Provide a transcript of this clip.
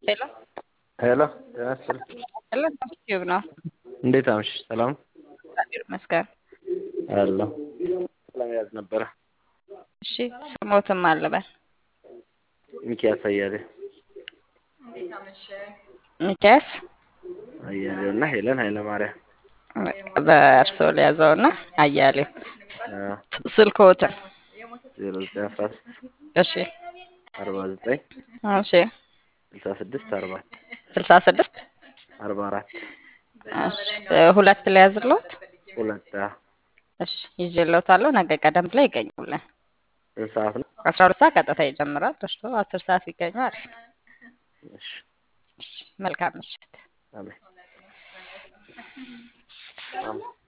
ሄሎ ሄሎ ጤና ይስጥልኝ። ሄሎ ዩቲዩብ ነው። እንዴት አመሸሽ? ሰላም እግዚአብሔር ይመስገን። አለሁ። ለመያዝ ነበረ። እሺ ስሞትም አለበል ሚኪያስ አያሌው ሚኪያስ አያሌው እና ሄለን ኃይለ ማርያም በእርስዎ ሊያዘው እና አያሌው ስልክዎትን ዜሮ ዘጠኝ አስራ ስድስት እሺ አርባ ዘጠኝ እሺ ስልሳ ስድስት አርባ ስልሳ ስድስት አርባ አራት እሺ ሁለት ሊያዝልዎት ሁለት እሺ ይዤልዎታለሁ። ነገ ቀደም ብለው ይገኙልን። ስንት ሰዓት ነው? አስራ ሁለት ሰዓት ቀጥታ ይጀምራል። ደርሶ አስር ሰዓት ቢገኙ አሪፍ ነው። እሺ እሺ መልካም ምሽት። አሜን። አሜን።